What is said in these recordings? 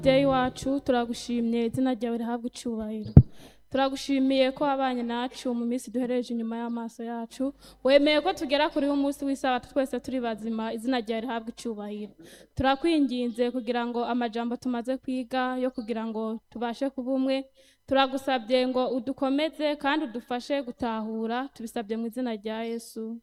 mubyeyi wacu turagushimye izina ryawe rihabwa icyubahiro turagushimiye ko wabanye nacu mu minsi duhereje inyuma y'amaso yacu wemeye ko tugera kuri uyu munsi w'isabato twese turi bazima izina ryawe rihabwa icyubahiro turakwinginze kugira ngo amajambo tumaze kwiga yo kugira ngo tubashe kuba umwe turagusabye ngo udukomeze kandi udufashe gutahura tubisabye mu izina rya yesu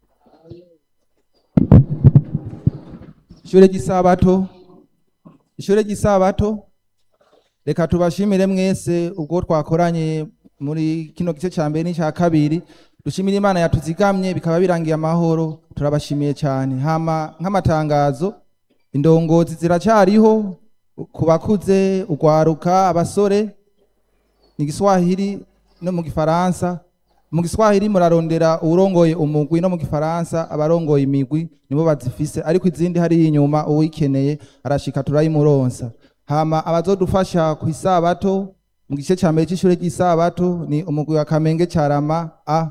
ishure ry'isabato ishure ry'isabato reka tubashimire mwese ubwo twakoranye muri kino gice cya mbere n'icya kabiri dushimire imana yatuzigamye bikaba birangiye amahoro turabashimiye cyane hama nk'amatangazo indongozi ziracyariho ku bakuze urwaruka abasore ni igiswahili no mu gifaransa mu giswahili murarondera uwurongoye umugwi no mu gifaransa abarongoye imigwi nibo bazifise ariko izindi hariya inyuma uwikeneye arashika turayimuronsa hama abazodufasha ku isabato mu gice cya mbere cy'ishure ry'isabato ni umugwi wa kamenge carama a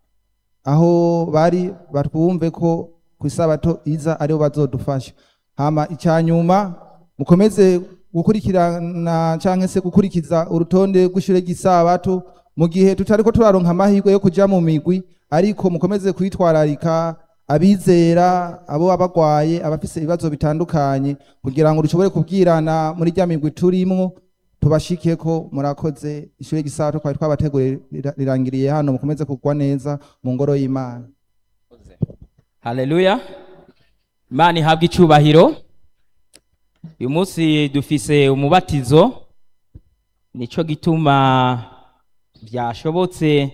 aho bari batwumve ko ku isabato iza aribo bazodufasha hama icya nyuma mukomeze gukurikirana cyangwa se gukurikiza urutonde rw'ishure ry'isabato mu gihe tutariko turaronka amahirwe yo kuja mu migwi ariko mukomeze kwitwararika abizera abo abagwaye abafise ibibazo bitandukanye kugira ngo dushobore kubwirana muri rya migwi turimwo tubashike ko murakoze ishure ry'isabato twari twabateguriye rira- rirangiriye hano mukomeze kugwa neza mu ngoro y'imana haleluya imana ihabwa icyubahiro uyu munsi dufise umubatizo nico gituma byashobotse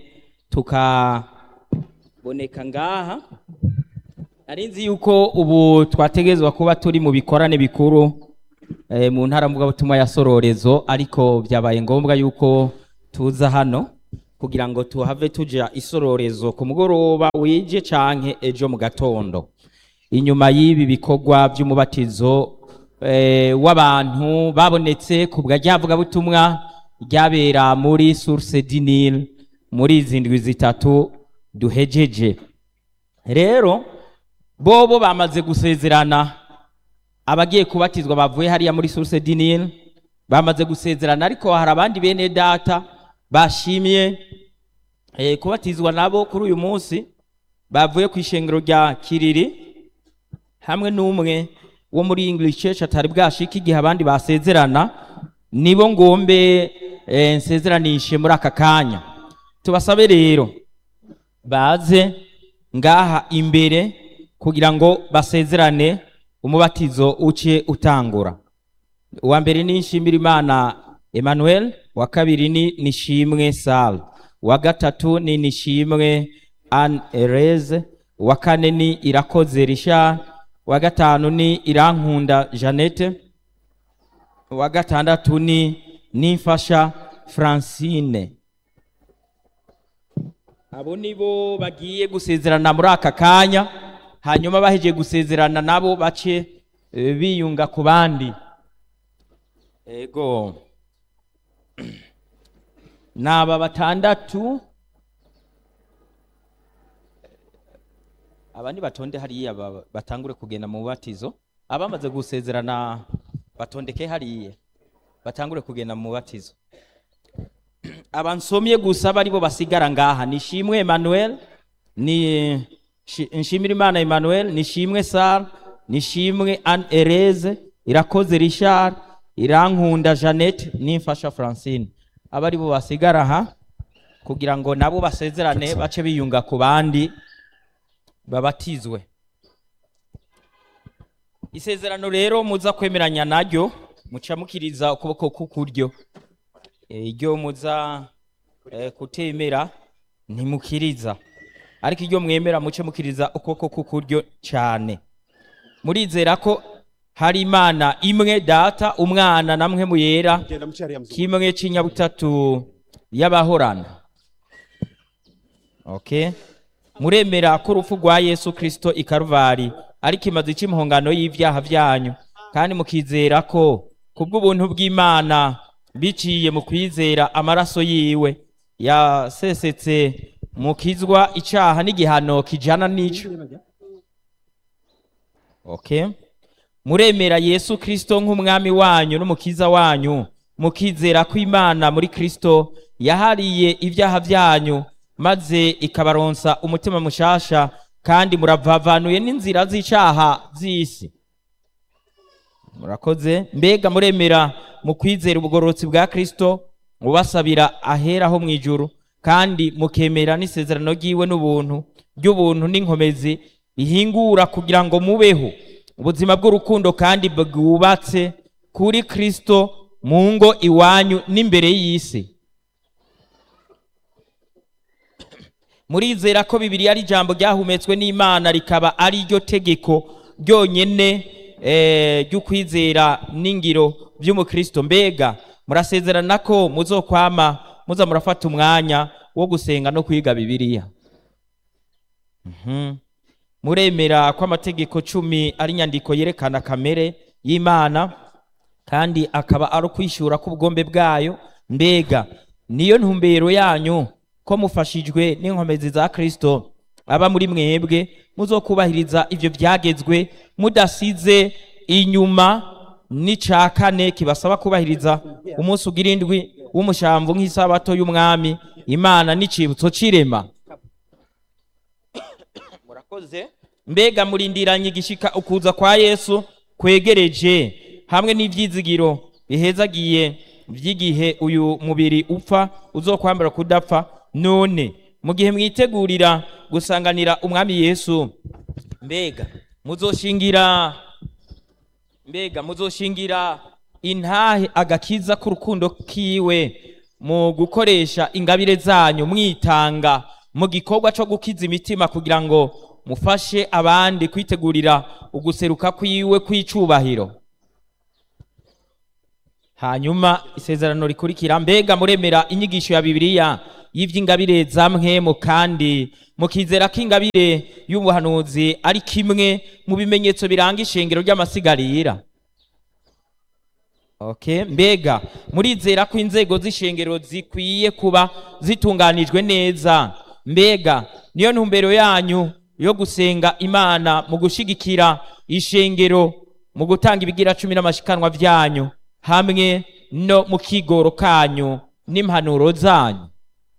tukaboneka ngaha nari nzi yuko ubu twategezwa kuba turi mu bikorane bikuru eh, mu ntara mvugabutumwa ya sororezo ariko byabaye ngombwa yuko tuza hano kugira ngo tuhave tuja isororezo ku mugoroba wije canke ejo mu gatondo inyuma y'ibi bikorwa by'umubatizo eh, w'abantu babonetse ku bwa ryavugabutumwa ryabera muri source du Nil muri izi ndwi zitatu duhejeje rero bobo bamaze gusezerana abagiye kubatizwa bavuye hariya muri source du Nil bamaze gusezerana ariko hari abandi bene data bashimye eh, kubatizwa nabo kuri uyu munsi bavuye ku ishengero rya kiriri hamwe n'umwe wo muri english church atari bwashika igihe abandi basezerana nibo ngombe eh, nsezeranishe muri aka kanya tubasabe rero baze ngaha imbere kugira ngo basezerane umubatizo uce utangura uwa mbere ni nshimira imana emmanuel uwa kabiri ni nishimwe sal uwa gatatu ni nishimwe an ereze uwa kane ni irakoze richard uwa gatanu ni irankunda jeannette uwa gatandatu ni nimfasha francine abo nibo bagiye gusezerana muri aka kanya hanyuma bahejeje gusezerana nabo bace eh, biyunga ku bandi ego naba batandatu abandi batonde hariya ba- batangure kugenda mu batizo abamaze gusezerana batondeke hariya batangure kugenda mu batizo abansomye gusa baribo basigara ngaha nishimwe Emmanuel ni Shi- nshimira imana Emmanuel nishimwe Sara nishimwe Anne Ereze irakoze Richard irankunda Jeannette nimfasha Francine aba aribo basigara aha kugira ngo nabo basezerane bace biyunga ku bandi babatizwe isezerano rero muza kwemeranya naryo muca mukiriza ukuboko k'ukuryo Eh, iryo muza eh, kutemera ntimukiriza ariko iryo mwemera muce mukiriza ukuboko k'ukuryo cyane murizera ko hari imana imwe data umwana namwe muyera genda muci hariya muzungu kimwe c'inyabutatu y'abahorana okay muremera ko urupfu rwa yesu kristo i karuvari ari kimaze cy'impongano y'ivyaha vyanyu kandi mukizera ko kubw'ubuntu bw'imana biciye mu kwizera amaraso yiwe yasesetse mukizwa icaha n'igihano kijana n'ico okay muremera yesu kirisito nk'umwami wanyu n'umukiza wanyu mukizera ko imana muri kirisito yahariye ibyaha byanyu maze ikabaronsa umutima mushasha kandi muravavanuye n'inzira z'icaha z'isi murakoze mbega muremera mu kwizera ubugororotsi bwa kirisito mubasabira aheraho mu ijuru kandi mukemera n'isezerano ry'iwe n'ubuntu ry'ubuntu n'inkomezi bihingura kugira ngo mubeho ubuzima bw'urukundo kandi bwubatse kuri kirisito mu ngo iwanyu n'imbere y'isi murizera ko bibiriya ari ijambo ryahumetswe n'imana rikaba ari ryo tegeko ryonyine eh, ry'ukwizera n'ingiro by'umukristo mbega murasezerana ko muzokwama muza murafata umwanya wo gusenga no kwiga bibiriya Mhm. muremera ko amategeko cumi ari inyandiko yerekana kamere y'imana kandi akaba ari ukwishura k'ubugombe bwayo mbega niyo ntumbero yanyu ko mufashijwe n'inkomezi za kristo aba muri mwebwe muzokubahiriza ivyo vyagezwe mudasize inyuma n'ica kane kibasaba kubahiriza umunsi ugira indwi w'umushamvu nk'isabato y'umwami imana n'icibutso c'irema murakoze mbega murindiranye igishika ukuza kwa yesu kwegereje hamwe n'ivyizigiro bihezagiye vy'igihe uyu mubiri upfa uzokwambara kudapfa none mu gihe mwitegurira gusanganira umwami yesu mbega muzoshingira mbega muzoshingira intahe agakiza k'urukundo kiwe mu gukoresha ingabire zanyu mwitanga mu gikorwa cyo gukiza imitima kugira ngo mufashe abandi kwitegurira uguseruka kwiwe kw'icubahiro hanyuma isezerano rikurikira mbega muremera inyigisho ya bibiliya y'ivy'ingabire za mwemu kandi mukizera ko ingabire y'ubuhanuzi ari kimwe mu bimenyetso biranga ishengero ry'amasigarira okay mbega murizera ko inzego z'ishengero zikwiye kuba zitunganijwe neza mbega niyo ntumbero yanyu yo gusenga imana mu gushigikira ishengero mu gutanga ibigira cumi n'amashikanwa vyanyu hamwe no mu kigoro kanyu n'impanuro zanyu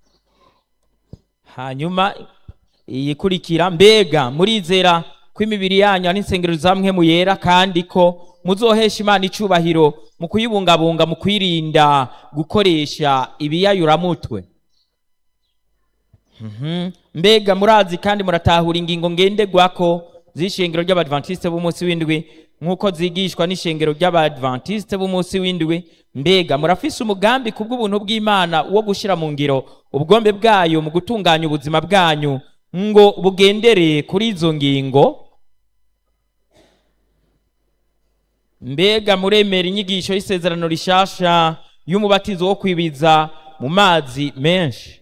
hanyuma iyikurikira mbega murizera ko imibiri yanyu ari insengero zamwe mu yera kandi ko muzohesha imana icubahiro mu kuyibungabunga mu kwirinda gukoresha ibiyayuramutwe Mhm. mbega murazi kandi muratahura ingingo ngenderwako z'ishengero ry'abadventiste b'umunsi w'indwi nk'uko zigishwa n'ishengero ry'abadventiste b'umunsi w'indwi mbega murafise umugambi ku bw'ubuntu bw'imana wo gushyira mu ngiro ubwombe bwayo mu gutunganya ubuzima bwanyu ngo bugendereye kuri izo ngingo mbega muremera inyigisho y'isezerano rishasha y'umubatizo wo kwibiza mu mazi menshi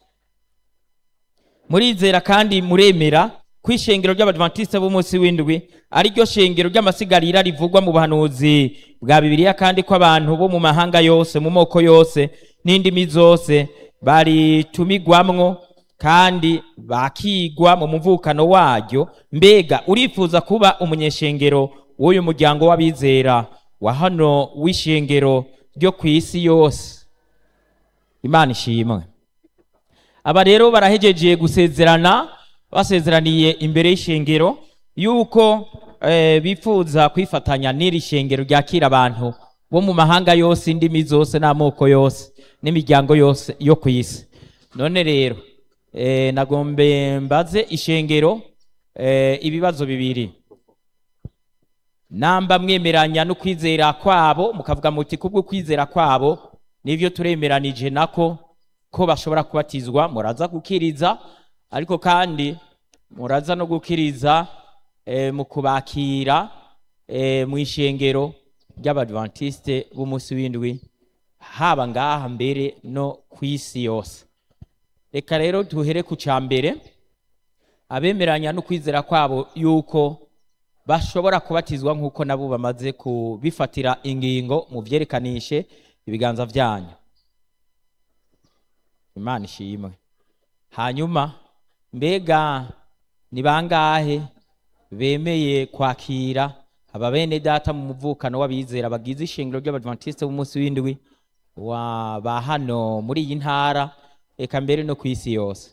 murizera kandi muremera ko ishengero ry'abadventiste b'umunsi w'indwi ari ryo shengero ry'amasigarira rivugwa mu buhanuzi bwa bibiliya kandi ko abantu bo mu mahanga yose mu moko yose n'indimi zose baritumigwamwo kandi bakigwa mu muvukano waryo mbega urifuza kuba umunyeshengero w'uyu muryango w'abizera wa hano w'ishengero ryo ku isi yose imana ishimwe aba rero barahejeje gusezerana basezeraniye imbere y'ishengero yuko eh, bifuza kwifatanya n'iri shengero ryakira abantu bo mu mahanga yose indimi zose n'amoko yose n'imiryango yose yo ku isi none rero eh, nagombe mbaze ishengero eh, ibibazo bibiri namba mwemeranya no kwizera kwabo mukavuga muti kubwo kwizera kwabo nivyo turemeranije nako ko bashobora kubatizwa muraza gukiriza ariko kandi muraza no gukiriza eh, mu kubakira eh, mu ishengero ry'abadventiste b'umunsi w'indwi haba ngaha mbere no ku isi yose reka rero duhere ku ca mbere abemeranya no kwizera kwabo yuko bashobora kubatizwa nk'uko nabo bamaze kubifatira ingingo mu vyerekanishe ibiganza vyanyu imana ishimwe hanyuma mbega ni bangahe bemeye kwakira aba bene data mu muvukano w'abizera bagize ishingiro ry'abadventiste b'umunsi w'indwi wa ba hano muri iyi ntara eka mbere no ku isi yose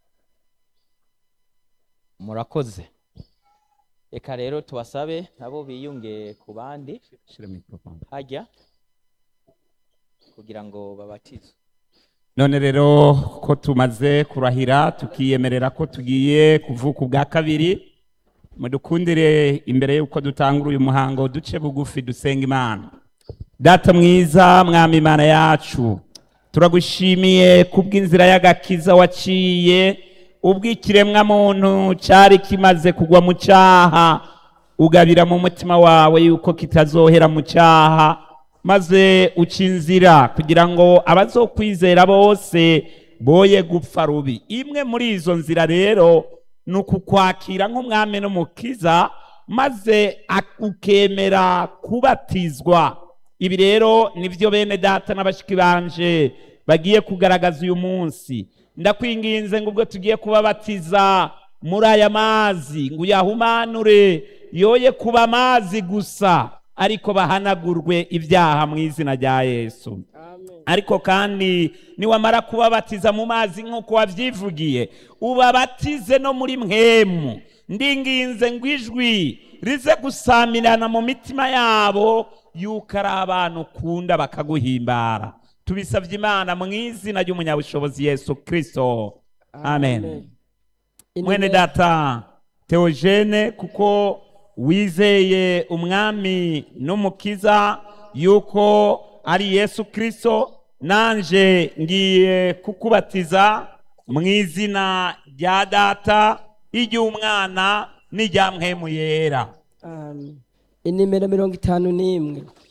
murakoze reka rero tubasabe nabo biyunge ku bandi hajya kugira ngo babatizwe none rero ko tumaze kurahira tukiyemerera ko tugiye kuvuka ubwa kabiri mudukundire imbere y'uko dutangura uyu muhango duce bugufi dusenga imana data mwiza mwami imana yacu turagushimiye kubw'inzira y'agakiza waciye ubw'ikiremwa muntu cyari kimaze kugwa mu cyaha ugabira mu mutima wawe yuko kitazohera mu cyaha maze uca inzira kugira ngo abazokwizera bose boye gupfa rubi imwe muri izo nzira rero ni ukukwakira nk'umwami n'umukiza maze ak- ukemera kubatizwa ibi rero nibyo bene data n'abashiki banje bagiye kugaragaza uyu munsi ndakwinginze ngo ubwo tugiye kubabatiza muri aya mazi ngo uyahumanure yoye kuba amazi gusa ariko bahanagurwe ibyaha mu izina rya yesu ariko kandi niwamara kubabatiza mu mazi nk'uko wabyivugiye ubabatize no muri mwemu ndinginze ngo ijwi rize gusamirana mu mitima yabo yuko ari abantu ukunda bakaguhimbara tubisabye imana mu izina ry'umunyabushobozi yesu kirisito amen mwene data teogene kuko wizeye umwami n'umukiza yuko ari yesu kirisito nanje ngiye kukubatiza mu izina rya data iry'umwana n'irya mpemu yera Amen. inimero mirongo itanu n'imwe